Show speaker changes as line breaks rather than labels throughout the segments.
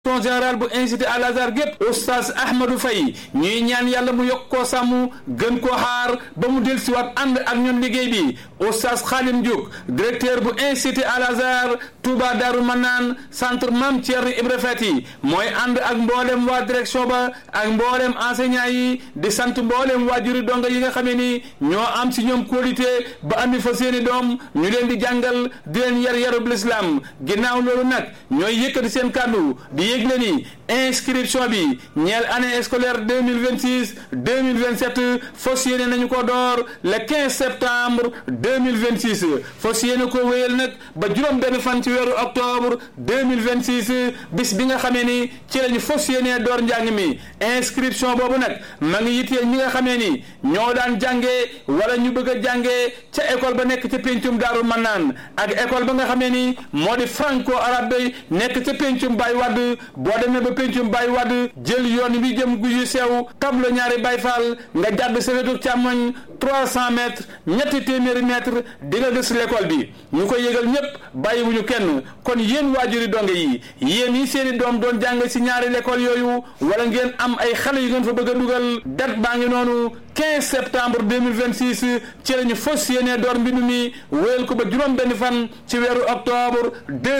direction générale bu institut Al Azhar gépp oustaz Ahmadou Faye ñuy ñaan yàlla mu yokk koo sàmm gën koo xaar ba mu del siwaat ànd ak ñun liggéey bi oustaz Khalim Diouk directeur bu institut Al Azhar Touba Darou Manaan centre Mame Thierno Ibra Fati mooy ànd ak mboolem waa direction ba ak mboolem enseignant yi di sant mboolem waajuri donga yi nga xamee ni ñoo am si ñoom qualité ba andi fa seeni doom ñu leen di jàngal di leen yar yarub l'islam ginnaaw loolu nag ñooy yëkkati seen kàddu di yëgle ni inscription bi ñeel année scolaire deux mille vingt six deux mille vingt sept fas yéene nañu ko door le quinze septembre deux mille vingt six fas yéene ko wéyal nag ba juróom benn fan ci weeru octobre deux mille vingt six bis bi nga xamee ni ci lañu fas yéene door njàng mi inscription boobu nag ma ngi yitteel ñi nga xamee ni ñoo daan jàngee wala ñu bëgg a jàngee ca école ba nekk ca péncum Daaru Mannaan ak école ba nga xamee ni moo di franco arabe nekk ca péncum Baye Wade boo demee ba péncum Baye Wade jël yoon bi jëm guyu sew tablo ñaari Baye Fall nga jàdd sa wetu càmmoñ trois cent mètres ñetti téeméeri mètres di nga gis l'école bi ñu ko yëgal ñépp bàyyiwuñu kenn kon yéen waajuri donge yi yéen yi seeni doom doon jàng si ñaari l'école yooyu wala ngeen am ay xale yu ngeen fa bëgg a dugal date baa ngi noonu 15 septembre 2026 ci lañu fas yéene door mbindu mi wéyal ko ba juróom benn fan ci weeru octobre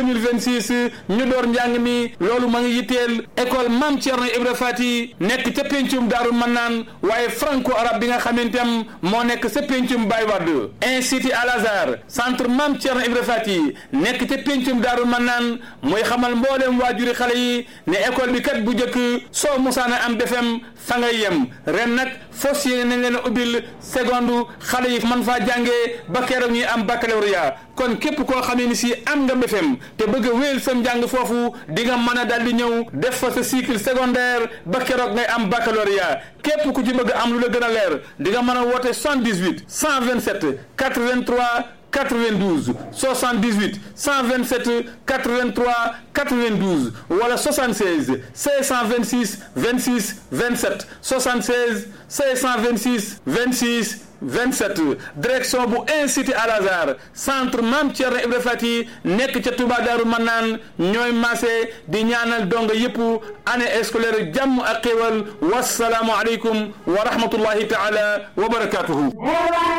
2026 ñu door njàng mi loolu ma ngi yitteel école Mame Thierno Ibra Fati nekk ca pencum Daaru Mannaan waaye franco arabe bi nga xamantam moo nekk sa pencum Baye Wade institut Al Azhar centre Mame Thierno Ibra Fati nekk ca pencum Daaru Mannaan mooy xamal mboolem waajuri xale yi ne école bi kat bu njëkk soo musaana am defem fa ngay yem ren nag fas yéene nañ leen a ubbil seconde xale yi man faa jàngee ba keroog ñuy am baccalauréat kon képp koo xamee ni si am nga BFEM te bëgg a wéyal sam njàng foofu di nga mën a daal di ñëw def fa sa cycle secondaire ba keroog ngay am baccalauréat képp ku ci bëgg am lu la gën a leer di nga mën a woote 78 127 83 92 78 127 83 92 wala 76 526 26 27 76 526 26 27 direction bu institut Al Azhar centre Mame Thierno Ibra Fati nekk ca Touba Darou Manaan ñooy maase di ñaanal donga yëpp année scolaire jàmm ak xéwal wasalaamu aleykum wa rahmatullahi taala wa barakatuhu